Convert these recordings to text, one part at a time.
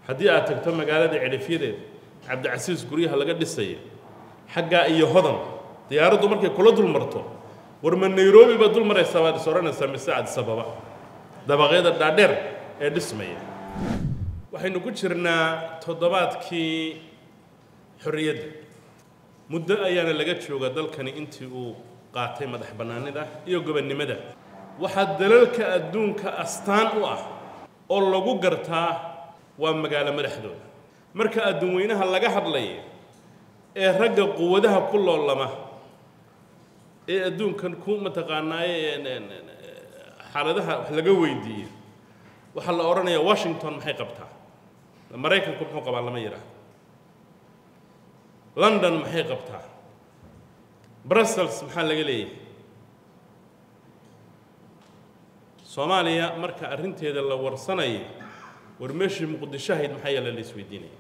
haddii aad tagto magaalada cidhifyadeed cabdicasiis guryaha laga dhisaya xaggaa iyo hodan diyaaraddu markay kula dul marto war ma nairobi baad dul maraysaa baad is odhanaysaa mise addis ababa dabaqyada dhaadheer ee dhismaya waxaynu ku jirnaa toddobaadkii xorriyadda muddo ayaana laga jooga dalkani intii uu qaatay madax bannaanida iyo gobonnimada waxaa dalalka adduunka astaan u ah oo lagu gartaa waa magaalo madaxdooda marka adduun weynaha laga hadlaya ee ragga quwadaha ku loolama ee adduunkan ku mataqaanaaye xaaladaha wax laga weydiiyo waxaa la odhanayaa washington maxay qabtaa maraykanku muxuu qabaa lama yidhaah london maxay qabtaa brussels maxaa laga leeyahay soomaaliya marka arrinteeda la warsanayo war meeshii muqdisho ahayd maxaa yeele la isweydiinaya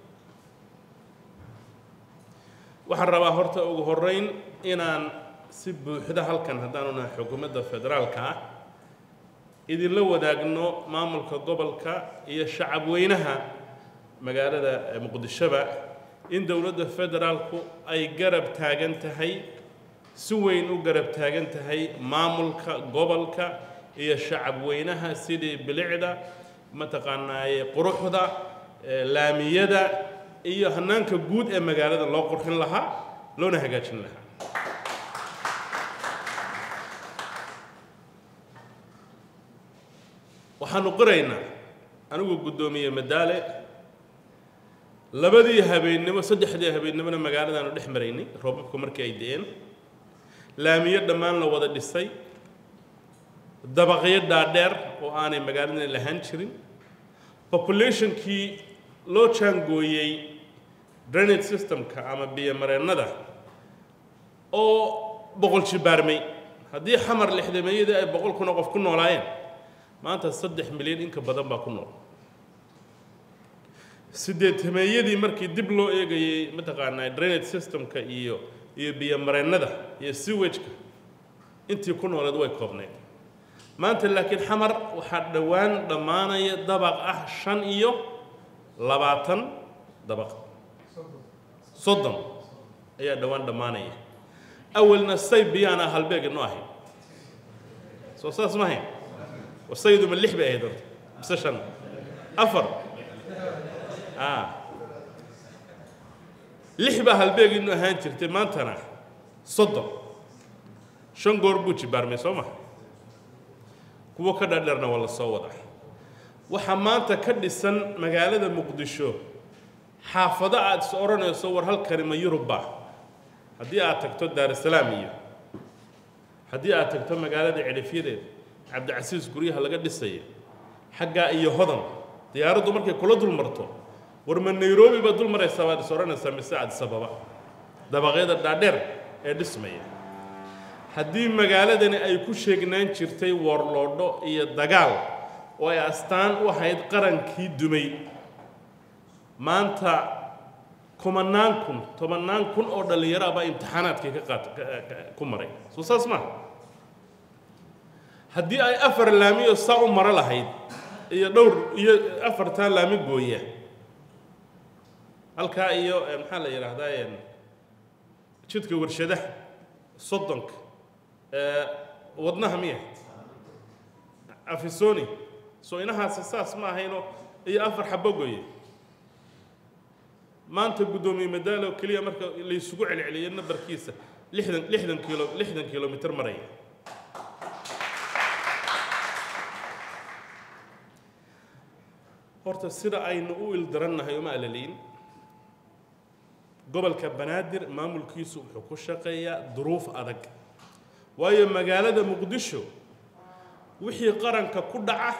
waxaan rabaa horta ugu horrayn inaan si buuxda halkan haddaanu nahay xukuumadda federaalka ah idinla wadaagno maamulka gobolka iyo shacab weynaha magaalada muqdishoba in dowladda federaalku ay garab taagan tahay si weyn u garab taagan tahay maamulka gobolka iyo shacab weynaha sidii bilicda mataqaanaaye quruxda laamiyada iyo hannaanka guud ee magaalada loo qurxin lahaa loona hagaajin lahaa waxaanu qoraynaa anigu guddoomiye madaale labadii habeennimo saddexdii habeennimona magaaladaanu dhex maraynay roobabku markii ay da-een laamiyo dhammaan la wada dhisay dabaqyo dhaadheer oo aanay magaaladan lahaan jirin populationkii loo jaangooyey drainage systemka ama biyomareennada oo boqol jibaarmay haddii xamar lixdameeyadii ay boqol kuna qof ku noolaayeen maanta saddex milyan inka badan baa ku nool sideetameeyadii markii dib loo eegayey mataqaanaa drainage systemka iyo iyo biyomareennada iyo sewageka intii ku nooleed way koobnayd maanta laakiin xamar waxaa dhowaan dhammaanaya dabaq ah shan iyo labaatan dabaq soddon ayaa dhowaan dhammaanaya awalna say biyaana halbeega no ahayd soo saas ma ahayn wasayiduma lix bay ahayd horta mise shan afar lix baa halbeegiinu ahaan jirtay maantana soddon shan goor buu jibaarmay soo maha kuwo ka dhaadheerna waa la soo wadaa waxaa maanta ka dhisan magaalada muqdisho xaafado aada is odhanayso war halkani ma yurubba haddii aad tagto daarusalaam iyo haddii aad tagto magaalada cidhifyadeed cabdicasiis guryaha laga dhisaya xaggaa iyo hodan diyaaraddu markay kula dul marto war ma nairobi baad dul maraysaa baad is odhanaysaa mise addis ababa dabaqyada dhaadheer ee dhismaya haddii magaaladani ay ku sheegnaan jirtay warloodho iyo dagaal oo ay astaan u ahayd qarankii dumay maanta kumanaan kun tobannaan kun oo dhallinyaro ah baa imtixaanaadkii ka qaat ku maray soo saas maaha haddii ay afar laamiyo saa u maro lahayd iyo dhowr iyo afartaa laami gooya halkaa iyo maxaa la yidhaahdaa jidka warshadaha soddonka wadnaha miya afisoni soo inahaasi saas ma ahayno iyo afar xabo gooye maanta guddoomiye madaalo keliya marka laysugu celceliyo nambarkiisa lixdan lixdan kilo lixdan kilomitr maraya horta sida aynu u ildarannahay uma alaliin gobolka banaadir maamulkiisu wuxuu ku shaqeeyaa duruuf adag waayo magaalada muqdisho wixii qaranka ku dhaca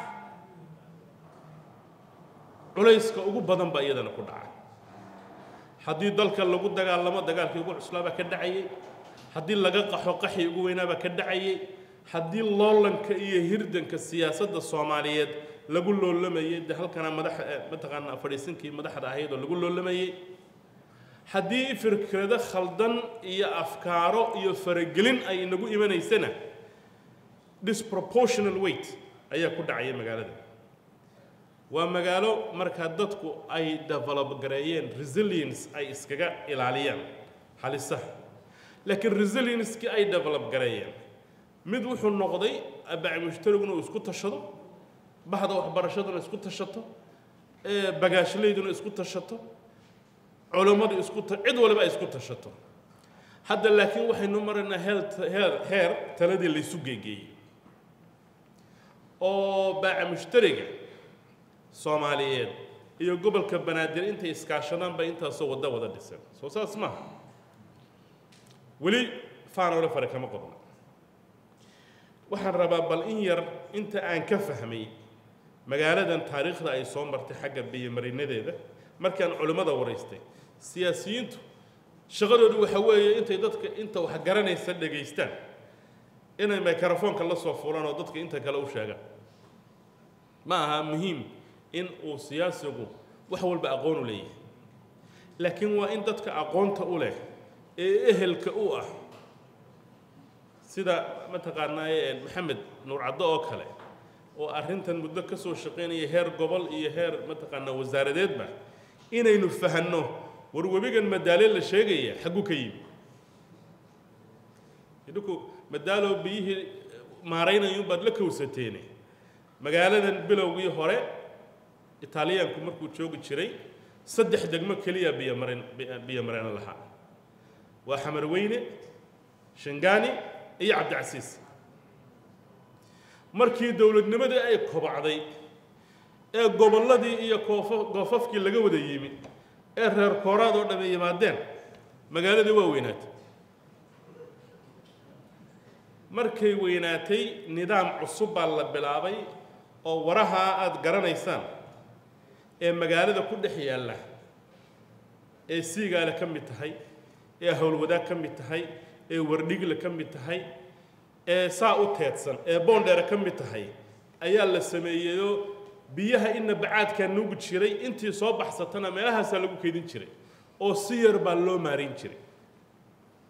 culayska ugu badan baa iyadana ku dhaca haddii dalka lagu dagaalamo dagaalkii ugu cuslaabaa ka dhacayay haddii laga qaxo qaxii ugu weynaabaa ka dhacayay haddii loolanka iyo hirdanka siyaasadda soomaaliyeed lagu loolamayey dee halkana madax mataqaanaa fadhiisinkii madaxda ahayd oo lagu loolamayey haddii fikrado khaldan iyo afkaaro iyo faragelin ay inagu imanaysana disproportional weight ayaa ku dhacaya magaalada waa magaalo markaa dadku ay develop gareeyeen resilience ay iskaga ilaaliyaan halisaha laakiin resilienskii ay develop gareeyeen mid wuxuu noqday abaci mushtariguna uu isku tashado bahda waxbarashaduna isku tashato bagaashleyduna isku tashato culammadu isku cid waliba ay isku tashato hadda laakiin waxaynu maraynaa heer heer heer taladii laysu geegeeyey oo baaca mushtariga soomaaliyeed iyo gobolka banaadir intay iskaashadaan bay intaasoo wadda wada dhiseen soo saas maaha weli faanole fare kama qodna waxaan rabaa bal in yar inta aan ka fahmay magaaladan taariikhda ay soo martay xagga biyomarinadeeda markaan culimmada waraystay siyaasiyiintu shaqadoodu waxa weeye intay dadka inta wax garanaysa dhegaystaan inay microfoonka la soo fulaan oo dadka inta kale u sheegaan ma aha muhiim in uu siyaasigu wax walba aqoon u leeyahay laakiin waa in dadka aqoonta u leh ee ehelka u ah sida mataqaanaaye maxamed nuur caddo oo kale oo arrintan muddo ka soo shaqaynaya heer gobol iyo heer mataqaanaa wasaaradeedba inaynu fahanno war webigan madaale la sheegaya xagguu ka yimi idhinku madaalo biyihii maaraynayuunbaad la kowsateene magaaladan bilowgii hore itaaliyaanku markuu joogi jiray saddex degmo keliya biyomarin biyomareen lahaa waa xamarweyne shangaani iyo cabdicasiis markii dowladnimadii ay kobacday ee gobolladii iyo koofa goofafkii laga wada yimi ee reer kooraad oo dhammi yimaadeen magaaladii waa weynaatay markay weynaatay nidaam cusub baa la bilaabay oo warahaa aada garanaysaan ee magaalada ku dhex yaalla ee siigaale ka mid tahay ee howlwadaag ka mid tahay ee wardhigle ka mid tahay ee saa u teedsan ee boondheere ka mid tahay ayaa la sameeyeyoo biyaha inna bacaadkaa nuugi jiray intii soo baxsatana meelahaasaa lagu keydin jiray oo si yar baa loo maarin jiray